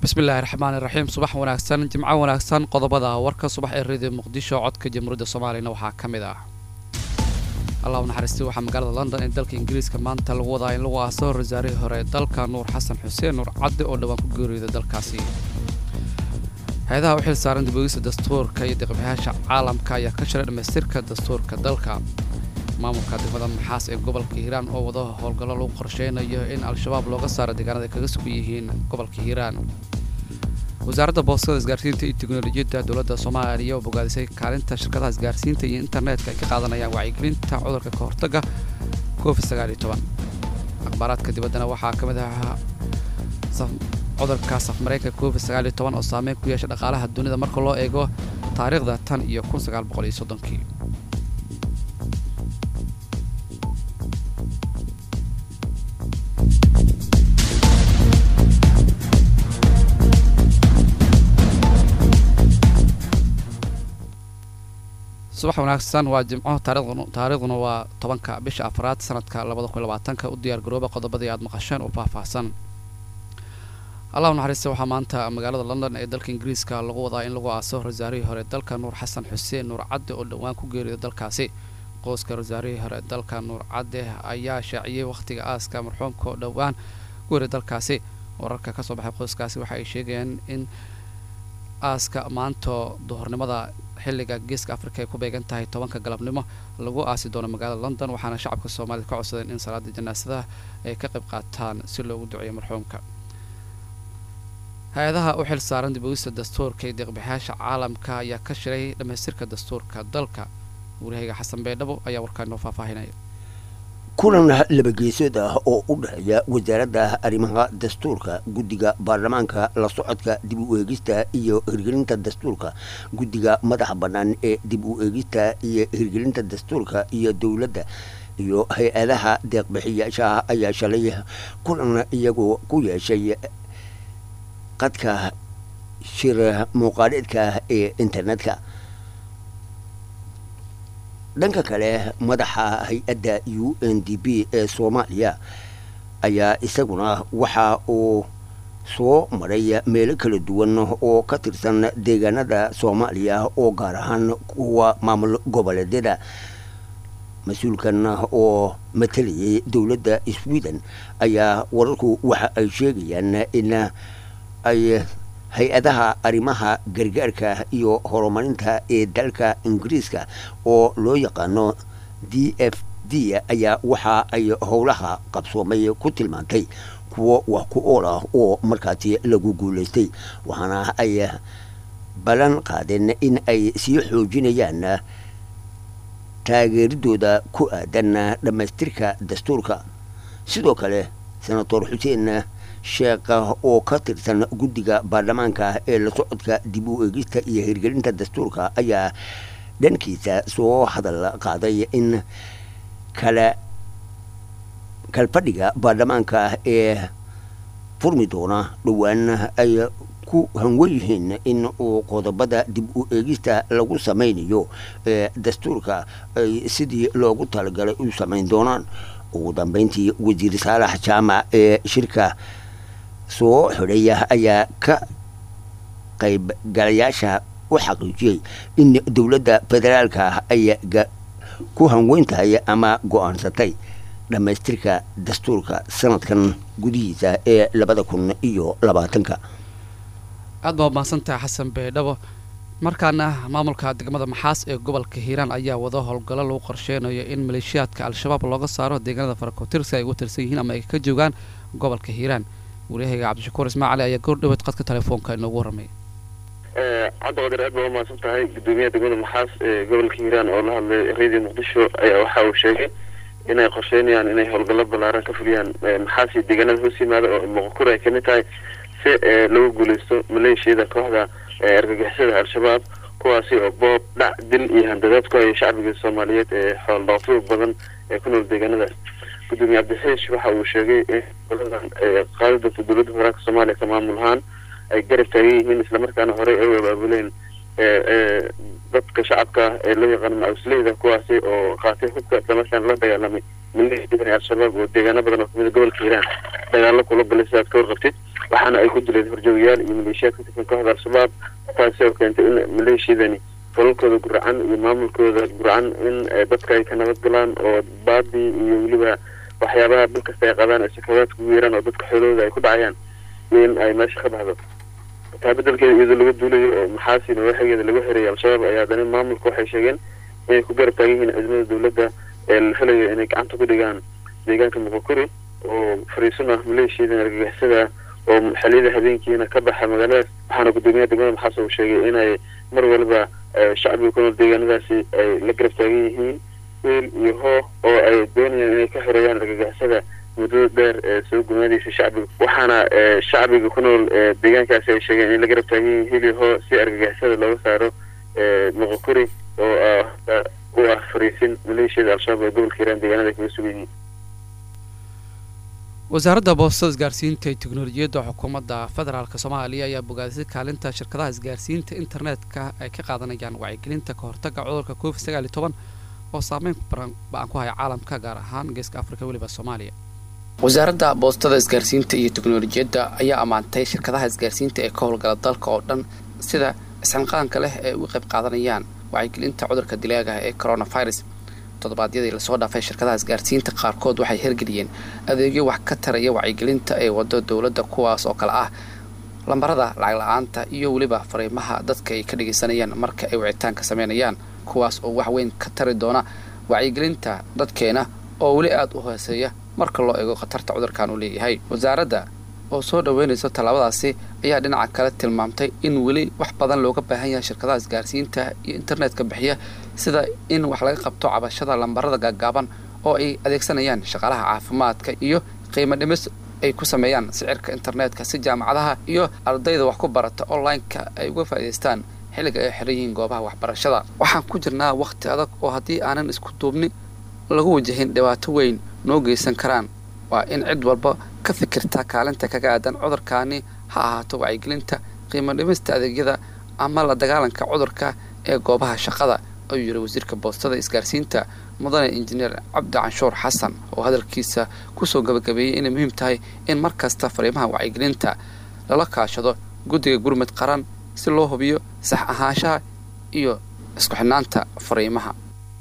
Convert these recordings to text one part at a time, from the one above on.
bismillaahi raxmaani raxiim subax wanaagsan jimco wanaagsan qodobada warka subax ee radio muqdisho codka jamhuuriyadda soomaaliyana waxaa ka mid ah allah u naxariistay waxaa magaalada london ee dalka ingiriiska maanta lagu wadaa in lagu aaso rasaarihii hore dalka nuur xasan xuseen nuur cadde oo dhowaan ku geeriyooda dalkaasi hay-adaha u xil saaran dibogista dastuurka iyo deeqbixiyaasha caalamka ayaa ka shiray dhammaystirka dastuurka dalka maamulka degmada maxaas ee gobolka hiiraan oo wado howlgallo lagu qorsheynayo in al-shabaab looga saaro deegaanada ay kaga sugan yihiin gobolka hiiraan wasaaradda boostada isgaarsiinta iyo teknolojiyadda dowladda soomaaliya oo bogaadisay kaalinta shirkadaha isgaarsiinta iyo internetka ay ka qaadanayaan wacyigelinta cudurka ka hortagga covid sagaal iyo toban akhbaaraadka dibaddana waxaa ka mid ah cudurka safmareyka covid sagaal iyo toban oo saameyn ku yeesha dhaqaalaha dunida marka loo eego taariikhda tan iyo kun sagaal boqol iyo soddonkii subax wanaagsan waa jimco taariikhduna waa tobanka bisha afraad sanadka labada kun labaatanka u diyaar garooba qodobadii aad maqasheen oo faahfaahsan allah u naxariista waxaa maanta magaalada london ee dalka ingiriiska lagu wadaa in lagu aaso rasaarihii hore dalka nuur xasan xuseen nuur cadde oo dhowaan ku geeriyooda dalkaasi qoyska rasaarihii hore dalka nuur cadde ayaa shaaciyey wakhtiga aaska marxuumka oo dhowaan ku geeriya dalkaasi wararka kasoo baxay qoyskaasi waxa ay sheegayeen in aaska maanta duhurnimada xilliga geeska afrika ay ku beegan tahay tobanka galabnimo lagu aasi doono magaalada london waxaana shacabka soomaalida ka codsadeen in salaada janaasadaha ay ka qayb qaataan si loogu duceeyo marxuumka hay-adaha u xil saaran dibogista dastuurka iyo deeqbixiyaasha caalamka ayaa ka shiray dhammaystirka dastuurka dalka wariyahayga xasan beydhabo ayaa warkaa inoo faahfaahinaya kulan labageesood ah oo u dhexeeya wasaaradda arrimaha dastuurka guddiga baarlamaanka la socodka dib u eegista iyo hirgelinta dastuurka guddiga madaxa bannaan ee dib u eegista iyo hirgelinta dastuurka iyo dowladda iyo hay-adaha deeqbixiyaasha ayaa shalay kulan iyagoo ku yeeshay qadka shir muuqaaleedka ee internetka dhanka kale madaxa hay-adda u n d b ee soomaaliya ayaa isaguna waxa uu soo maray meelo kala duwan oo ka tirsan deegaanada soomaaliya oo gaar ahaan kuwa maamul goboleedyada mas-uulkan oo matalayay dowladda sweden ayaa wararku waxa ay sheegayaan in ay hay-adaha arrimaha gargaarka iyo horumarinta ee dalka ingiriiska oo loo yaqaano d f d ayaa waxa ay howlaha qabsoomay ku tilmaantay kuwo wax ku ool ah oo markaasi lagu guulaystay waxaana ay ballan qaadeen in ay sii xoojinayaan taageeridooda ku aadan dhammaystirka dastuurka sidoo kale senator xuseen sheekha oo ka tirsan guddiga baarlamaanka ee la socodka dib u eegista iyo hirgelinta dastuurka ayaa dhankiisa soo hadal qaaday in kala kalfadhiga baarlamaanka ee furmi doona dhowaan ay ku hanwen yihiin in uu qodobada dib u eegista lagu samaynayo ee dastuurka ay sidii loogu talagalay u samayn doonaan ugu dambeyntii wasiir saalax jaamac ee shirka soo xidhaya ayaa ka qaybgalayaasha u xaqiijiyey in dowladda federaalka ay ku hanweyn tahay ama go-aansatay dhammaystirka dastuurka sanadkan gudihiisa ee labada kun iyo labaatanka aad baa mahadsantahay xasan beydhabo markaana maamulka degmada maxaas ee gobolka hiiraan ayaa wado howlgallo lagu qorsheynayo in maleeshiyaadka al-shabaab looga saaro deegaanada farakotirsi ay ugu tirsan yihiin ama ay ka joogaan gobolka hiiraan waryahayga cabdishakuur ismaacali ayaa goordhaweed qadka telefoonka inoogu warramay cabdiqadir aad baa umahadsan tahay gudoomiyaha degmada maxaas ee gobolka hiiraan oo la hadlay radio muqdisho ayaa waxa uu sheegay inay qorsheynayaan inay howlgallo ballaaran ka fuliyaan maxaas iyo deegaanada hoos yimaada oo moqokura ay kamid tahay si lagu guuleysto maleeshiyada kooxda argagixisada al-shabaab kuwaasi oo boob dhac dil iyo handadaad ku haya shacbiga soomaaliyeed ee xool dhaqato badan ee ku nool deegaanadaas gudoomiye cabdixeish waxa uu sheegay in goladan qaadi doonta dowladda federaalka soomaaliya ka maamul ahaan ay garab taagan yihiin islamarkaana horey ay u abaabuleen dadka shacabka ee loo yaqaano macusleyda kuwaasi oo qaatay hubka islamarkaana la dagaalamay maleeshiyada al-shabaab oo deegaano badan oo kamida gobolka hiiraan dagaalo kula galay sidaad ka warqabtid waxaana ay ku dileen horjoogayaal iyo maleeshiyaad ka tirsan kooxda al-shabaab taasi oo keentay in maleeshiyadani falalkooda guracan iyo maamulkooda guracan in dadka ay ka nabad galaan oo baadii iyo weliba waxyaabaha bil kasta ay qabaan ay sakawaadka ugu yeeraan oo dadka xoolahooda ay ku dhacayaan in ay meesha ka baxdo taa bedelkeeda iyadoo laga duulayo oo maxaasi nawaaxigeeda lagu xereeyay al-shabaab ayaa haddana maamulka waxay sheegeen inay ku garab taagan yihiin ciidamada dowladda ee la helayo inay gacanta ku dhigaan deegaanka muqokuri oo fariisun ah maleeshiyadan argagixisada oo xiliyada habeenkiina ka baxa magaaladaas waxaana guddoomiyaha degmada maxaas uu sheegay inay mar waliba shacbiga ku nool deegaanadaasi ay la garab taagan yihiin wiil iyo hoo oo ay doonayaan inay ka xoreeyaan argagixisada muddada dheer ee soo gumaadaysa shacbiga waxaana shacbiga ku nool deegaankaasi ay sheegeen in la garab taagan yihiin hil iyo hoo si argagixisada looga saaro muqokuri oo u ah fariisin maleeshiyada al-shabaab ee gobolka hiiraan deegaanada kaga sugan yihiin wasaaradda boostada isgaarsiinta iyo teknolojiyadda xukuumadda federaalk soomaaliya ayaa bogaadisay kaalinta shirkadaha isgaarsiinta internetka ay ka qaadanayaan wacyigelinta ka hortagga cudurka covid sagaal iyo toban oo saameyn ba-an ku haya caalamka gaar ahaan geeska afrika weliba soomaaliya wasaaradda boostada isgaarsiinta iyo teknolojiyadda ayaa ammaantay shirkadaha isgaarsiinta ee ka howlgala dalka oo dhan sida isxilqaanka leh ee uga qayb qaadanayaan wacyigelinta cudurka dilaagaha ee coronavirus toddobaadyadii lasoo dhaafay shirkadaha isgaarsiinta qaarkood waxay hirgeliyeen adeegyo wax ka taraya wacyigelinta ee wado dowladda kuwaas oo kale ah lambarada lacag la-aanta iyo weliba fariimaha dadka ay ka dhagaysanayaan marka ay wicitaanka sameynayaan kuwaas oo wax weyn ka tari doona wacyigelinta dadkeena oo weli aada u hooseeya marka loo eego khatarta cudurkan uu leeyahay wasaaradda oo soo dhaweynayso tallaabadaasi ayaa dhinaca kale tilmaamtay in weli wax badan looga baahan yahay shirkadaha isgaarsiinta iyo internetka bixiya sida in wax laga qabto cabashada lambarada gaagaaban oo ay adeegsanayaan shaqaalaha caafimaadka iyo qiimo dhimis ay ku sameeyaan sicirka internetka si jaamacadaha iyo ardayda wax ku barata online-ka ay uga faa'idaystaan xilliga ay xiran yihiin goobaha waxbarashada waxaan ku jirnaa wakhti adag oo haddii aanan isku duubni lagu wajahin dhibaato weyn noo geysan karaan waa in cid walba ka fikirta kaalinta kaga aadan cudurkaani ha ahaato wacyigelinta qiimo dhimista adeegyada ama la dagaalanka cudurka ee goobaha shaqada ayuu yidhi wasiirka boostada isgaarsiinta mudane injineer cabdi canshuur xasan oo hadalkiisa kusoo gabagabeeyey inay muhiim tahay in mar kasta fariimaha wacyigelinta lala kaashado guddiga gurmud qaran si loo hubiyo sax ahaanshaha iyo isku xidhnaanta fariimaha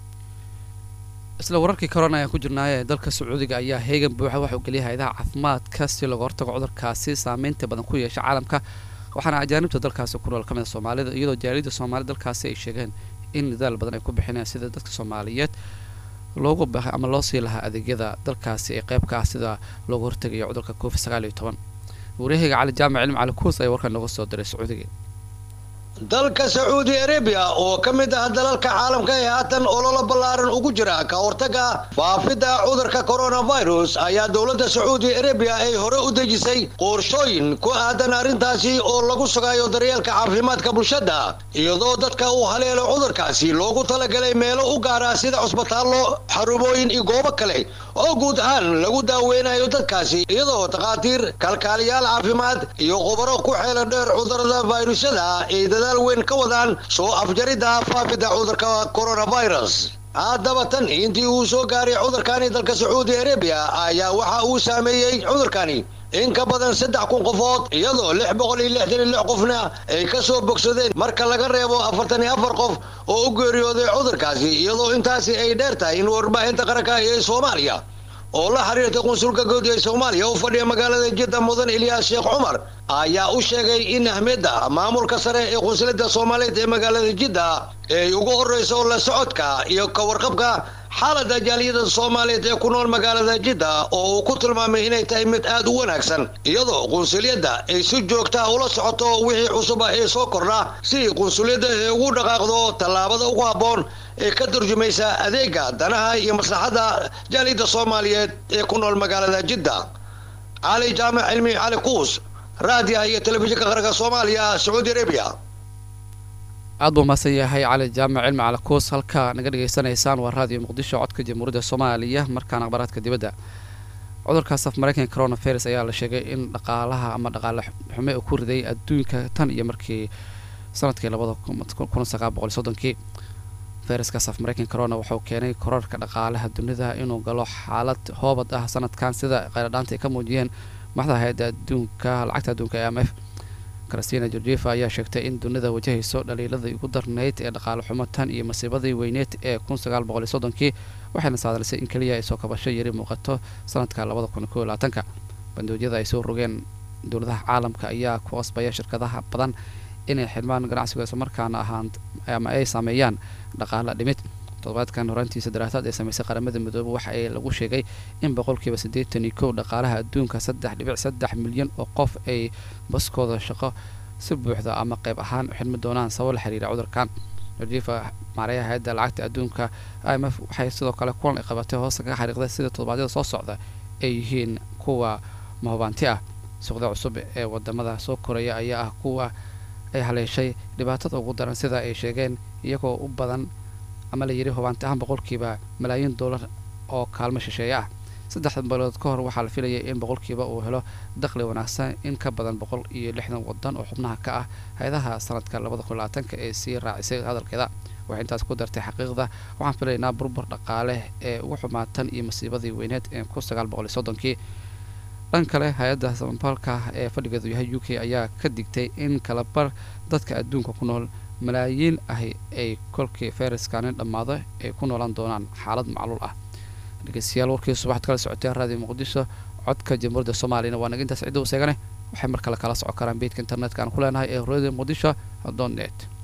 isla wararkii korona ayaan ku jirnaaye ee dalka sacuudiga ayaa heegan buuxa waxauu geliyay hay-adaha caafimaadka si looga hortago cudurkaasi saameynta badan ku yeesha caalamka waxaana ajaanibta dalkaasi ku nool ka mid a soomaalida iyadoo jaaliyadda soomaalida dalkaasi ay sheegeen in nidaal badan ay ku bixinayaan sida dadka soomaaliyeed loogu bahay ama loo sii lahaa adeegyada dalkaasi ee qeyb ka ah sida looga hortegayo cudurka covid sagaal iyo toban waryahayga cali jaamac cilmi cali kuus ayaa warkaan nooga soo diray sacuudiga dalka sacuudi arabiya oo ka mid ah dalalka caalamka ee haatan ololo ballaaran ugu jira ka hortagga faafidda cudurka coronavirus ayaa dowladda sacuudi arabiya ay hore u dejisay qorshooyin ku aadan arrintaasi oo lagu sugayo daryeelka caafimaadka bulshada iyadoo dadka uu haleelo cudurkaasi loogu talagalay meelo u gaara sida cusbitaallo xarumooyin iyo goobo kale oo guud ahaan lagu daaweynayo dadkaasi iyadoo takhaatiir kalkaaliyaal caafimaad iyo khubaro ku xeelan dheer cudurada fayrusyada ay dadaal weyn ka wadaan soo afjaridda faafidda cudurka coronavirus haddaba tan intii uu soo gaaray cudurkani dalka sacuudi arabiya ayaa waxa uu saameeyey cudurkani in ka badan saddex kun qofood iyadoo lix boqol iyo lixdan iyo lix qofna ay ka soo bogsadeen marka laga reebo afartan iyo afar qof oo u geeriyooday cudurkaasi iyadoo intaasi ay dheer tahay in warbaahinta qaranka ee soomaaliya oo la xiriirtay qunsulka guud ee soomaaliya u fadhiya magaalada jidda mudan ilyaas sheekh cumar ayaa u sheegay in ahmiyadda maamulka sare ee qunsulada soomaaliyeed ee magaalada jidda ay ugu horreyso la socodka iyo ka warqabka xaaladda jaaliyada soomaaliyeed ee ku nool magaalada jidda oo uu ku tilmaamay inay tahay mid aad u wanaagsan iyadoo qunsuliyadda ay si joogtaa ula socoto wixii cusub ah ee soo kordha si qunsuliyadda ay ugu dhaqaaqdo tallaabada ugu habboon ee ka turjumaysa adeega danaha iyo maslaxadda jaaliyadda soomaaliyeed ee ku nool magaalada jidda cali jaamac cilmi cali kuus raadiyaha iyo telefishinka qaranka soomaaliya sacuudi arabiya aad buu mahadsan yahay cali jaamac cilmi cali kuus halka naga dhegaysanaysaan waa raadiyo muqdisho codka jamhuuriyadda soomaaliya markaan akhbaraadka dibadda cudurkaas af mareykanka coronavirus ayaa la sheegay in dhaqaalaha ama dhaqaale xume uu ku riday adduunka tan iyo markii sanadkii labada kun sagaal boqol soddonkii fayraskaas af mareykanka corona wuxuu keenay korarka dhaqaalaha dunida inuu galo xaalad hoobad ah sanadkan sida qayladhaanta ay ka muujiyeen madaxda hay-adda adduunka lacagta adduunka ee m f christina georgieva ayaa sheegtay in dunida wajahayso dhaliiladii ugu darnayd ee dhaqaale xumo tan iyo masiibadii weyneed ee kun sagaal boqol iyo soddonkii waxayna saadalisay in keliya ay soo kabasho yari muuqato sanadka labada kun kow iyo labaatanka bandoodyada ay soo rogeen dowladaha caalamka ayaa ku qasbaya shirkadaha badan inay xidhmaan ganacsiga islamarkaana ahaan ama ay saameeyaan dhaqaale dhimid toddobaadkan horaantiisa daraasaad ee sameysay qaramada midoobe waxa ay lagu sheegay in boqolkiiba siddeetan iyo kow dhaqaalaha adduunka saddex dhibic saddex milyan oo qof ay baskooda shaqo si buuxda ama qayb ahaan u xidhmi doonaan sabab la xiriira cudurkan georgieva maareeyaha hay-adda lacagta adduunka i m f waxay sidoo kale kulan ay qabatay hoosta kaga xariiqday sida toddobaadyada soo socda ay yihiin kuwa mahubaanti ah suuqda cusub ee wadamada soo koraya ayaa ah kuwa ay haleeshay dhibaatada ugu daran sida ay sheegeen iyagoo u badan ama la yidhi hubaanti ahaan boqolkiiba malaayiin dollar oo kaalmo shisheeye ah saddexda bilood ka hor waxaa la filayay in boqolkiiba uu helo dakhli wanaagsan in ka badan boqol iyo lixdan wadan oo xubnaha ka ah hay-adaha sanadka labada kun labaatanka ee sii raacisay hadalkeeda waxay intaas ku dartay xaqiiqda waxaan filaynaa burbur dhaqaale ee ugu xumaatan iyo masiibadii weyneed ee kun sagaal boqol iyo soddonkii dhan kale hay-adda samafalka ee fadhigeedu yahay u k ayaa ka digtay in kalabar dadka adduunka ku nool malaayiin ahi ay kolkii fayraskani dhammaado ay ku noolaan doonaan xaalad macluul ah dhegeystayaal warkii subaxad kala socotee raadiyo muqdisho codka jamhuuriyadda soomaaliyana waa naga intaas cidda u seegane waxay mar kale kala socon karaan beedka internetka aan ku leenahay ee radio muqdisho dot net